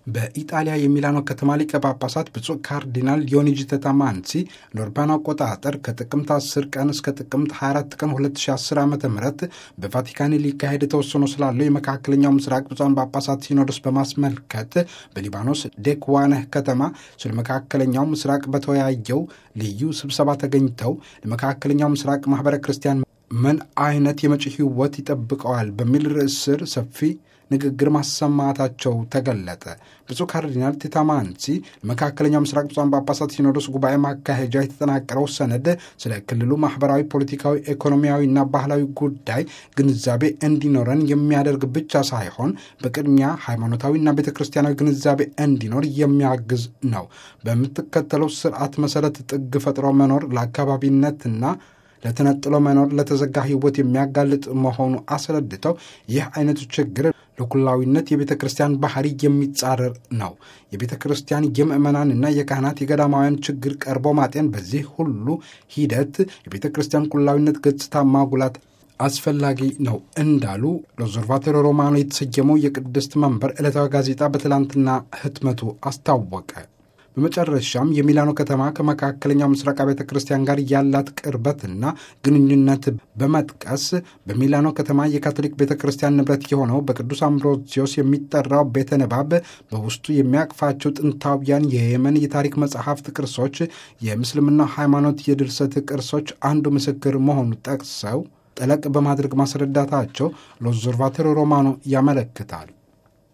በኢጣሊያ የሚላኖ ከተማ ሊቀ ጳጳሳት ብፁዕ ካርዲናል ዮኒጂ ተታማንሲ ለአውሮፓውያን አቆጣጠር ከጥቅምት 10 ቀን እስከ ጥቅምት 24 ቀን 2010 ዓ ም በቫቲካን ሊካሄድ ተወስኖ ስላለው የመካከለኛው ምስራቅ ብፁዓን ጳጳሳት ሲኖዶስ በማስመልከት በሊባኖስ ዴክዋነህ ከተማ ስለ መካከለኛው ምስራቅ በተወያየው ልዩ ስብሰባ ተገኝተው ለመካከለኛው ምስራቅ ማኅበረ ክርስቲያን ምን አይነት የመጪ ሕይወት ይጠብቀዋል በሚል ርዕስ ስር ሰፊ ንግግር ማሰማታቸው ተገለጠ። ብፁዕ ካርዲናል ቲታማንሲ መካከለኛው ምስራቅ ብፁዓን ጳጳሳት ሲኖዶስ ጉባኤ ማካሄጃ የተጠናቀረው ሰነድ ስለ ክልሉ ማህበራዊ፣ ፖለቲካዊ፣ ኢኮኖሚያዊና ባህላዊ ጉዳይ ግንዛቤ እንዲኖረን የሚያደርግ ብቻ ሳይሆን በቅድሚያ ሃይማኖታዊና ቤተ ክርስቲያናዊ ግንዛቤ እንዲኖር የሚያግዝ ነው። በምትከተለው ስርዓት መሰረት ጥግ ፈጥሮ መኖር ለአካባቢነትና ለተነጥሎ መኖር ለተዘጋ ህይወት የሚያጋልጥ መሆኑ አስረድተው ይህ አይነቱ ችግር ለኩላዊነት የቤተ ክርስቲያን ባህሪ የሚጻረር ነው። የቤተ ክርስቲያን የምዕመናንና የካህናት የገዳማውያን ችግር ቀርቦ ማጤን፣ በዚህ ሁሉ ሂደት የቤተ ክርስቲያን ኩላዊነት ገጽታ ማጉላት አስፈላጊ ነው እንዳሉ ሎዞርቫቶሪ ሮማኖ የተሰየመው የቅድስት መንበር ዕለታዊ ጋዜጣ በትላንትና ህትመቱ አስታወቀ። በመጨረሻም የሚላኖ ከተማ ከመካከለኛው ምስራቅ ቤተ ክርስቲያን ጋር ያላት ቅርበትና ግንኙነት በመጥቀስ በሚላኖ ከተማ የካቶሊክ ቤተ ክርስቲያን ንብረት የሆነው በቅዱስ አምብሮሲዮስ የሚጠራው ቤተ ንባብ በውስጡ የሚያቅፋቸው ጥንታውያን የየመን የታሪክ መጽሐፍት ቅርሶች፣ የምስልምና ሃይማኖት የድርሰት ቅርሶች አንዱ ምስክር መሆኑ ጠቅሰው ጠለቅ በማድረግ ማስረዳታቸው ሎዞርቫቶሪ ሮማኖ ያመለክታል።